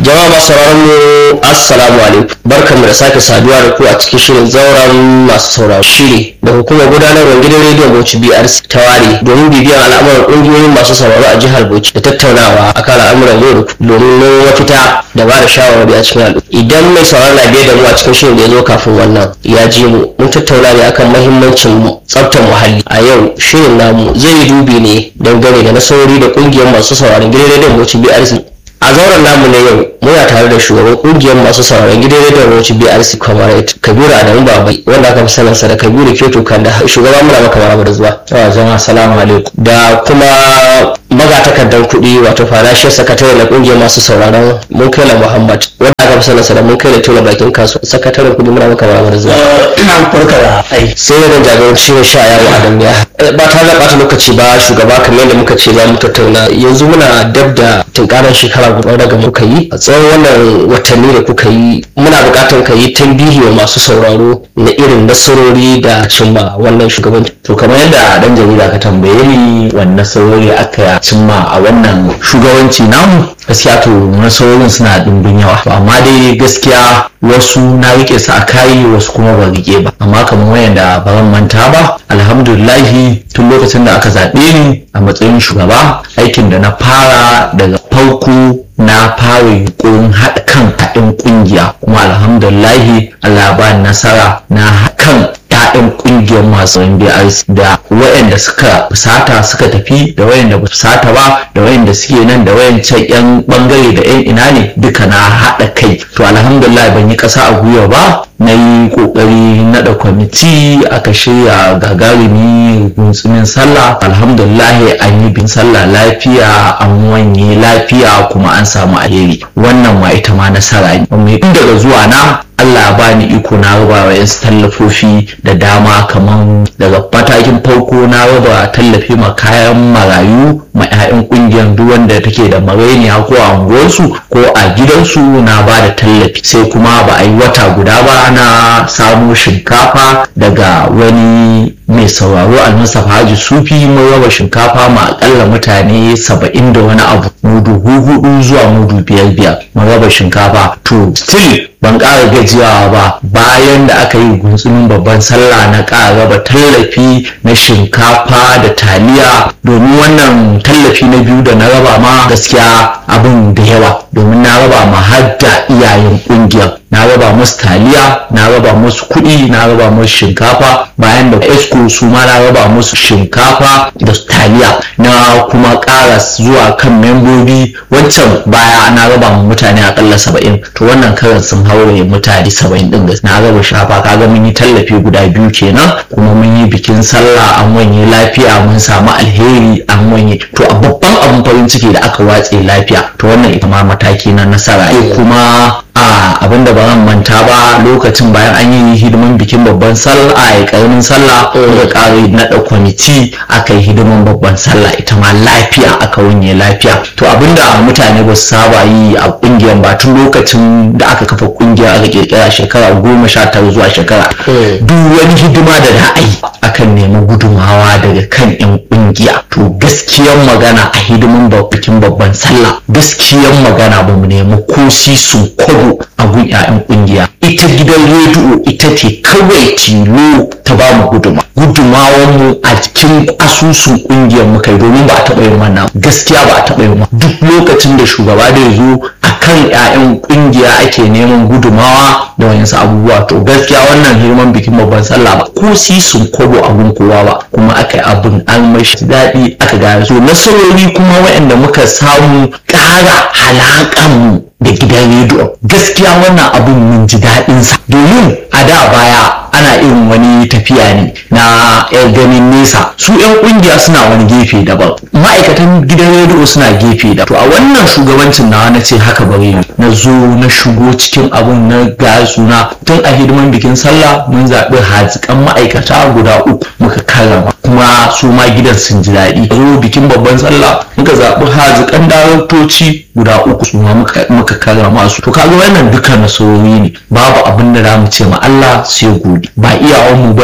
jama'a masu sauraron mu assalamu alaikum barkanmu da sake saduwa da ku a cikin shirin zauren masu sauraro shiri da hukumar gudanarwar gidan rediyon bauchi brc ta ware domin bibiyan al'amuran ƙungiyoyin masu sauraro a jihar bauchi da tattaunawa akan al'amuran yau da kullum domin mafita da ba da shawarwari a cikin al'umma idan mai sauraron na biye da mu a cikin shirin da ya zo kafin wannan ya ji mu mun tattauna ne akan mahimmancin tsaftar muhalli a yau shirin namu zai yi dubi ne dangane da nasarori da ƙungiyar masu sauraron gidan rediyon bauchi brc a zauren namu na yau muna tare da shugaban kungiyar masu sauraron gidan rediyon roci brc comrade kabiru adamu babai wanda aka fi sanarsa da kabiru keto kanda shugaban muna maka maraba da zuwa yawa jama'a salamu alaikum da kuma magatakardar kuɗi wato farashin sakatare na kungiyar masu sauraron mun kai la muhammad wanda aka fi sanarsa da mun kai la tola bakin kasu sakataren kuɗi muna maka maraba da zuwa ina farka da ai sai da jagoranci ne sha yawo adam ya ba tare da ɓata lokaci ba shugaba kamar yadda muka ce za mu tattauna yanzu muna dab da tunkarar shekara guda daga muka yi a tsawon wannan watanni da kuka yi muna buƙatar ka yi tambihi wa masu sauraro na irin nasarori da cimma wannan shugabanci to kamar yadda dan jarida ka tambaye ni wanne nasarori aka cimma a wannan shugabanci namu gaskiya to nasarorin suna dimbin yawa to amma dai gaskiya wasu na rike su a kayi wasu kuma ba rike ba amma kamar wayanda ba zan manta ba alhamdulillahi tun lokacin da aka zaɓe ni a matsayin shugaba aikin da na fara daga farko na fara yunkurin haɗa kan haɗin ƙungiya kuma alhamdulillahi Allah ba nasara na kan ‘ya'yan ƙungiyar masu NBRC da waɗanda suka fusata suka tafi da waɗanda ba fusata ba da waɗanda suke nan da wayancan ‘yan ɓangare da ‘yan ina ne duka na haɗa kai to alhamdulillah ban yi ƙasa a gwiwa ba na yi ƙoƙari naɗa kwamiti aka shirya gagarumi guntsumin sallah alhamdulillah an yi bin sallah lafiya an wanye lafiya kuma an samu alheri wannan ma ita ma nasara ne daga zuwa na Allah ba ni iko na raba wa yansu tallafofi da dama kamar daga matakin farko na raba tallafi ma kayan marayu ma 'ya'yan kungiyar duk wanda take da marainiya ko a unguwarsu ko a gidansu na ba da tallafi sai kuma ba a yi wata guda ba na samo shinkafa daga wani mai sauraro al-mustapha haji sufi mun raba shinkafa ma akalla mutane saba'in da wani abu mudu hudu zuwa mudu biyar biyar mun raba shinkafa to still ban ƙara gajiyawa ba bayan da aka yi gunsumin babban sallah na ƙara raba tallafi na shinkafa da taliya domin wannan tallafi na biyu da na raba ma gaskiya abin da yawa domin na raba ma har da iyayen ƙungiyar na raba musu taliya na raba musu kuɗi na raba musu shinkafa bayan da esco su ma na raba musu shinkafa da taliya na kuma ƙara zuwa kan membobi wancan baya na raba ma mutane akalla saba'in to wannan karan sun haure mutane saba'in ɗin na raba shafa kaga mun yi tallafi guda biyu kenan kuma mun yi bikin sallah an wanye lafiya mun samu alheri an wanye to a babban abin farin ciki da aka watse lafiya to wannan ita ma mataki na nasara kuma a abinda ba zan manta ba lokacin bayan an yi hidiman bikin babban sallah a karamin sallah da ƙara naɗa kwamiti aka yi hidiman babban sallah ita ma lafiya aka wanye lafiya to abinda mutane ba su saba yi a ƙungiyar ba tun lokacin da aka kafa ƙungiyar aka kirkira shekara goma sha tara zuwa shekara duk wani hidima da za a yi akan nemi gudumawa daga kan 'yan ƙungiya to gaskiyan magana a hidiman bikin babban sallah gaskiyan magana ba mu nemi ko sisun kwabo a gun 'ya'yan kungiya ita gidan rediyo ita ce kawai tilo ta ba mu guduma gudumawan mu a cikin asusun kungiyar mu kai domin ba a taɓa yin wannan gaskiya ba a taɓa yin duk lokacin da shugaba da zo a kan 'ya'yan kungiya ake neman gudumawa da wayansu abubuwa to gaskiya wannan hirman bikin babban sallah ba ko sisun kwabo a gun kowa ba kuma aka yi abin an mashi daɗi aka gane so nasarori kuma waɗanda muka samu ƙara halaƙan mu da gidan rediyo gaskiya wannan abun mun ji daɗinsa domin a da baya ana irin wani tafiya ne na yan ganin nesa su yan kungiya suna wani gefe daban ma'aikatan gidan rediyo suna gefe da to a wannan shugabancin nawa na ce haka bari na zo na shigo cikin abun na ga suna tun a hidiman bikin sallah mun zaɓi hazikan ma'aikata guda uku muka karrama kuma su ma gidan sun ji daɗi zo bikin babban sallah muka zaɓi hazikan daraktoci guda uku su ma muka karrama su to kaga wannan duka nasarori ne babu abin da za mu ce ma Allah sai gode ba iyawan mu bane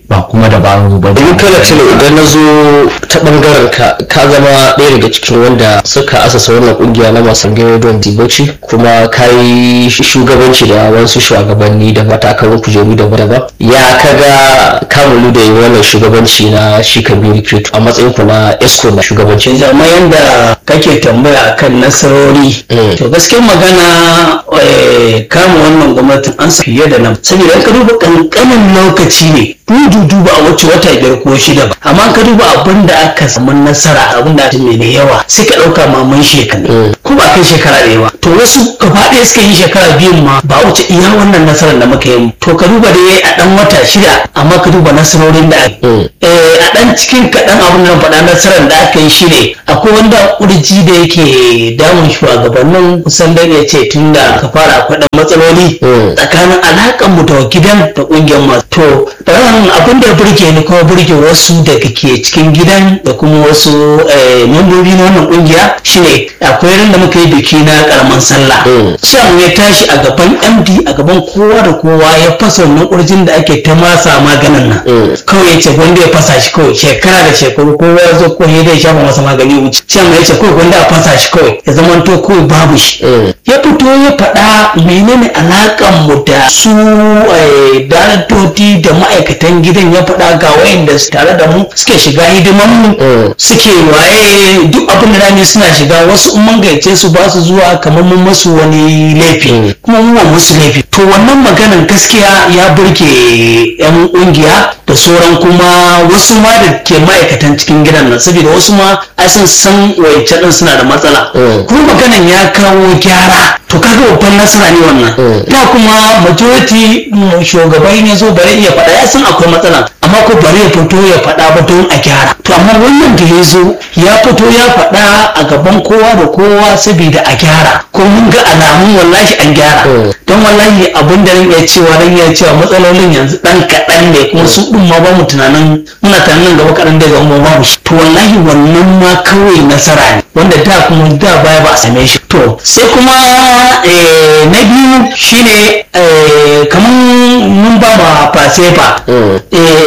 ba kuma dabaru ba in kana tuna idan na zo ta bangaren ka ka zama ɗaya daga cikin wanda suka asasa wannan kungiya na masu don dibauci kuma ka yi shugabanci da wasu shugabanni da matakan kujeru daban-daban ya kaga kamulu da yi wannan shugabanci na shi kabiru kirito a matsayin ku na esco na shugabanci zama yadda kake tambaya kan nasarori to gaskiyar magana eh, kama wannan gwamnatin an sa fiye da nan saboda in ka duba kankanin lokaci ne dudu ba a wuce wata biyar ko shida ba amma ka duba abin da aka samu nasara abin da ake mai yawa sai ka ɗauka maman shekaru ko ba kai shekara ɗaya ba to wasu gaba ɗaya suka yi shekara biyun ma ba a wuce iya wannan nasarar da muka yi to ka duba dai a ɗan wata shida amma ka duba nasarorin da aka yi Eh, a ɗan cikin kaɗan abin da na faɗa nasarar da aka yi shi ne akwai wanda kurji da yake damun shugabannin kusan da ya ce tun da aka fara akwai ɗan matsaloli Mm. tsakanin alakan mu da gidan da ƙungiyar masu to ran abin da ya burge ni kuma burge wasu daga ke cikin gidan da kuma wasu eh, membobi na wannan ƙungiya shine akwai ran da muka yi biki na karaman sallah Mm. shan ya tashi a gaban md a gaban kowa da kowa ya fasa wannan kurjin da ake ta masa maganin nan Mm. kawai ya ce wanda ya fasa shi kawai shekara da shekaru kowa ya zo ko ya dai shafa masa magani ya wuce shan ya ce kawai wanda a fasa shi kawai ya zama to kawai babu shi Mm. ya fito ya faɗa menene alaƙan mu da su eh, daraktoci da ma'aikatan gidan ya faɗa ga wayanda su tare da mu suke shiga hidiman mu Mm. suke waye duk abin da rani suna shiga wasu in mun gayyace su ba su zuwa kamar mun masu wani laifi Mm. kuma mun wa musu laifi to wannan maganan gaskiya ya burge yan kungiya da sauran kuma wasu ma da ke ma'aikatan cikin gidan nan saboda wasu ma ai sun san wayance din suna da matsala Mm. kuma maganan ya kawo gyara to kaga babban nasara ne wannan Mm. da kuma majority mm, shugaban ya zo bare iya faɗa ya san akwai matsala amma ko bare ya fito ya faɗa ba don a gyara to amma wannan da ya zo ya fito ya faɗa a gaban kowa da kowa saboda a gyara ko mun ga alamun wallahi an gyara Mm. don wallahi abin da zan iya cewa zan iya cewa matsalolin yanzu dan kaɗan ne kuma su ɗin ma ba mu tunanin muna tunanin gaba kaɗan da zama babu shi to wallahi wannan ma kawai nasara ne wanda da kuma da baya ba a same shi to sai kuma eh, na biyu shine eh, kamar mun ba ma fasefa Mm.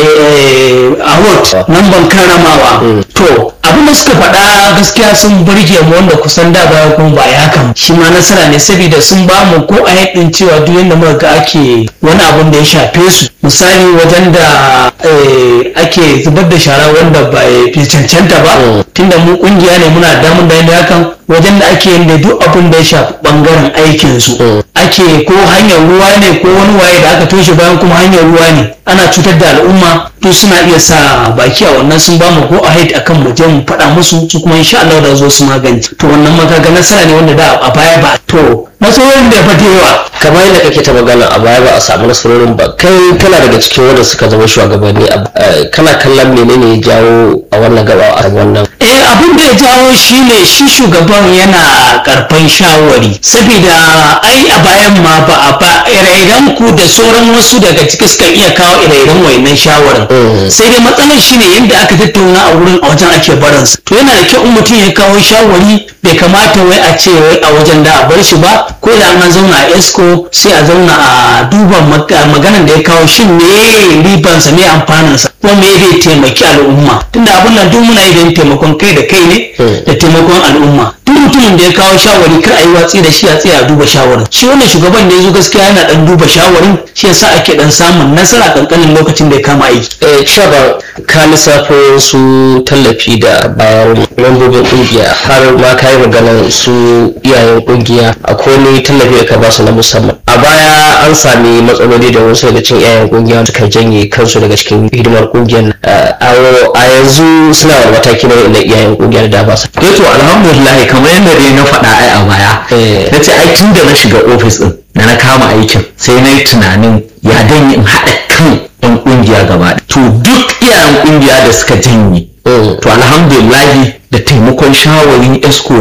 award nan ban karamawa to abin da suka faɗa gaskiya sun burge mu wanda kusan da baya kuma ba ya kan shi ma nasara ne saboda sun ba mu ko a yadin cewa duk yadda muka ga ake wani abun da ya shafe su misali wajen da eh, ake zubar da shara wanda ba ya fi cancanta ba Mm. tunda mu kungiya ne muna damun da yadda hakan wajen da ake yin da duk abun da ya shafi bangaren aikin su Mm. ake ko hanyar ruwa ne ko wani waye da aka toshe bayan kuma hanyar ruwa ne ana cutar da al'umma to suna iya sa baki a wannan sun bamu ko a haid akan mu je mu faɗa musu su kuma insha Allah da zo su magance to wannan makaga nasara ne wanda da a baya ba to matsalolin da ya fata yawa kamar yadda kake ta magana a baya ba a samu nasarorin ba kai kana daga cikin wanda suka zama shugabanni a- eh, kana kallon menene ya jawo a wannan gaba a wannan eh abin da ya jawo shi ne shi shugaban yana karfan shawari saboda ai a bayan ma ba a ba ire-iren ku da sauran wasu daga ciki suka iya kawo ire-iren wayannan shawarin Mm. sai dai matsalar shi ne yadda aka tattauna a wurin a wajen ake barinsa to yana da kyau in mutum ya kawo shawari bai kamata wai a ce wai a wajen da a bar shi ba ko da an zauna a esco sai a zauna a duba maga- maganan da ya kawo shin me ribansa me amfaninsa kuma me zai taimaki al'umma tunda abin nan duk muna yi don taimakon kai da kai ne Mm. da taimakon al'umma duk mutumin da ya kawo shawari kar a yi watsi da shi a tsaya a duba shawarin shi wannan shugaban da ya zo gaskiya yana dan duba shawarin shi yasa ake dan samun nasara kankanin lokacin da ya kama aiki eh shaba ka lissafo su tallafi da bayan membobin kungiya har ma ka yi maganar su iyayen kungiya akwai wani tallafi da ka ba su na musamman a baya an sami matsaloli da wasu daga cikin iyayen kungiya suka janye kansu daga cikin hidimar kungiyar nan. Eh, a a yanzu suna da mataki na na iyayen kungiyar da ba su eh to alhamdulillah kamar yadda dai na faɗa ai a baya Eh. na ce ai tun da na shiga ofis din da na kama aikin sai na yi tunanin ya dan in haɗa kan yan ƙungiya gaba ɗaya. to duk iyayen ƙungiya da suka janye Mm. to alhamdulillah da taimakon shawarin esko na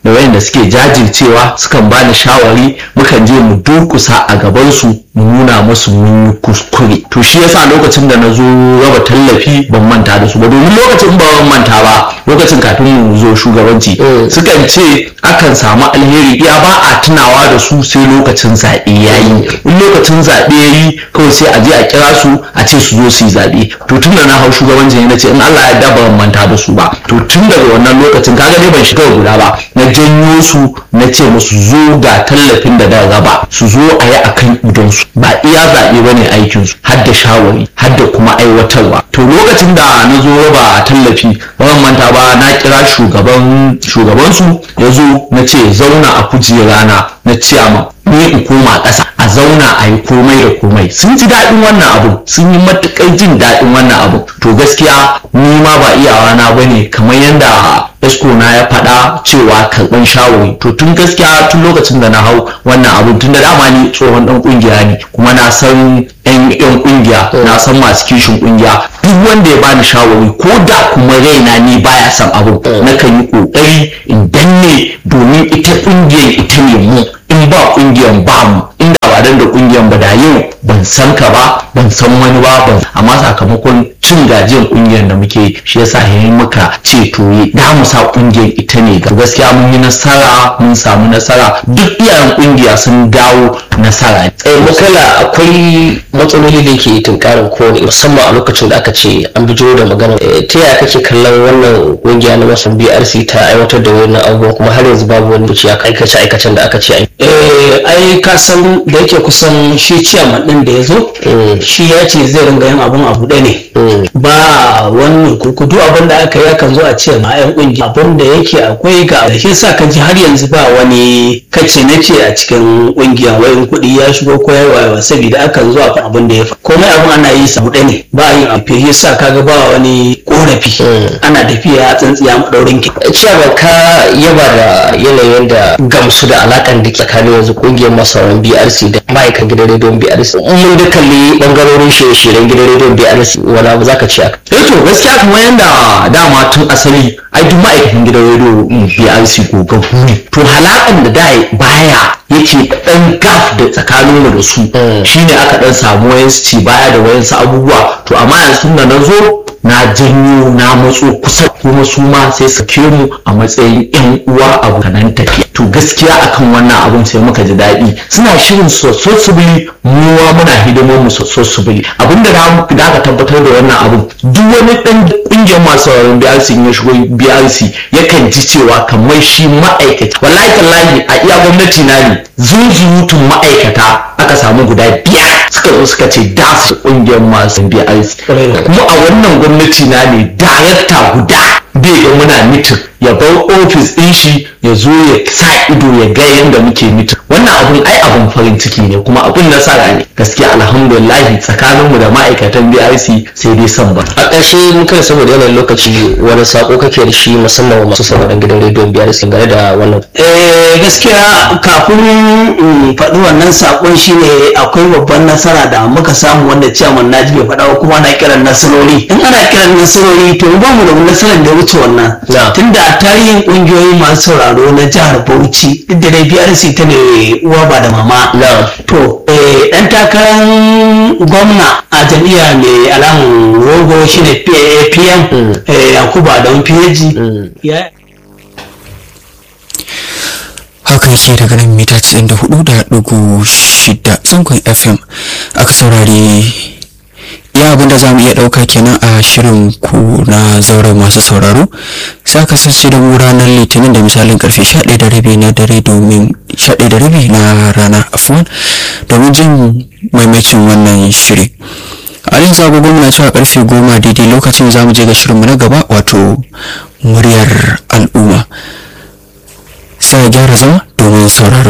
da wayanda suke jajircewa sukan bani shawari mukan je mu durkusa a gabansu mu nuna musu mun yi kuskure to shi yasa lokacin da na zo raba tallafi ban manta da su ba domin lokacin ba ban manta ba lokacin kafin mu zo shugabanci sukan ce akan samu alheri iya ba a tunawa da su sai lokacin zaɓe ya yi in lokacin zaɓe ya yi kawai sai a je a kira su a ce su zo su yi zaɓe to tun da na hau shugabanci na ce in Allah ya da ban manta da su ba to tun daga wannan lokacin kaga dai ban shiga guda ba na janyo su na ce musu zo ga tallafin da da raba su zo a yi akan idonsu ba iya zaɓe ba ne aikinsu har da shawari har da kuma aiwatarwa to lokacin da na zo raba tallafi ban manta ba na kira shugaban shugabansu ya zo na ce zauna a kujera na na ciyama ni in koma ƙasa a zauna a yi komai da komai sun ji daɗin wannan abu sun yi matuƙar jin daɗin wannan abu to gaskiya ni ma ba iyawa na bane kamar yadda esko na ya faɗa cewa karɓan shawari to tun gaskiya tun lokacin da na hau wannan abu tun da dama ni tsohon ɗan ƙungiya ne kuma na san yan yan ƙungiya na san masu kishin ƙungiya duk wanda ya bani shawari ko da kuma raina ni baya son abu nakan yi ƙoƙari in danne domin ita ƙungiyar ita ne mu in ba ƙungiyar ba mu inda ba dan da ƙungiyar ba da yau ban san ka ba ban san wani ba ban amma sakamakon cin gajiyar ƙungiyar da muke shi yasa yayin muka ce to da mu sa ƙungiyar ita ne ga gaskiya mun yi nasara mun samu nasara duk iyayen ƙungiya sun dawo nasara tsaye makala akwai matsaloli da ke tunkarin kowane musamman a lokacin da aka ce an bijiro da magana ta yaya kake kallon wannan kungiya na masan brc ta aiwatar da wannan abubuwan kuma har yanzu babu wani buci aikace aikacen da aka ce an eh ai ka san da yake kusan shi ciyaman din da ya zo shi ya ce zai ringa yin abun abu ɗaya ne ba wannan kurkudu abin da aka yi kan zo a ce ma yan kungiya abin da yake akwai ga shi sa ka ji har yanzu ba wani kace na ce a cikin kungiya wayan kuɗi ya shigo ko ya wayewa saboda akan zo a abin da ya fa komai abin ana yi sa ɗaya ne ba yin abu shi sa kaga ba wani korafi ana tafiya a tsintsiya madaurin ki cewa ka yaba da yanayin da gamsu da alakan da ke tsakanin yanzu kungiyar masauran brc da ma'aikan gidan rediyon brc mun da kalli bangarorin shirye-shiryen gidan rediyon brc wani abu zaka ce aka eh to gaskiya kamar yadda dama tun asali ai duk ma'aikatan gidan rediyo brc gogaggu ne to halakan da da baya yake dan gaf da tsakanin mu da su shine aka dan samu wayansu ci baya da wayansu abubuwa to amma yanzu da na zo na janyo na matso kusa kuma su ma sai su ke mu a matsayin yan uwa abokanan tafiya to gaskiya akan wannan abun sai muka ji daɗi suna shirin soso su bili muwa muna hidimar mu soso su bili abinda da aka tabbatar da wannan abun duk wani ɗan ƙungiyar masu sauraron BRC ya shigo BRC yakan ji cewa kamar shi ma'aikata wallahi tallahi a iya gwamnati na ne zunzurutun ma'aikata aka samu guda biyar suka zo suka ce da su ƙungiyar masu BRC kuma a wannan gwamnati na ne darakta guda bai ga muna mitin ya bar ofis ɗin shi ya zo ya sa ido ya ga yadda muke mitin wannan abun ai abun farin ciki ne kuma abun nasara ne gaskiya alhamdulillah tsakaninmu da ma'aikatan BRC sai dai san ba a ƙarshe mun kai saboda yanayin lokaci wani sako kake da shi musamman wa masu sauraron gidan rediyon BRC game da wannan eh gaskiya kafin in faɗi wannan sakon shine akwai babban nasara da muka samu wanda ciyaman naji bai faɗa ba kuma ana kiran nasarori in ana kiran nasarori to ba mu da nasarar da ya wuce wannan tunda a tarihin ƙungiyoyi masu sauraro na jihar Bauchi duk da dai BRC ta ne uwa ba da mama to dan takarar gwamna a jami'a mai alamun rogo shine PM Yakubu Adamu Fiyeji ya haka yake daga nan mita 94.6 zangon fm aka saurari ya abinda za mu iya ɗauka kenan a shirin ku na zauren masu sauraro sai aka sace da mu ranar litinin da misalin karfe 11 da rabi na dare domin 11 da rabi na rana afuwan domin jin maimacin wannan shiri a yanzu agogon muna cewa karfe goma daidai lokacin za mu je ga shirinmu na gaba wato muryar al'umma sai a gyara zama domin sauraro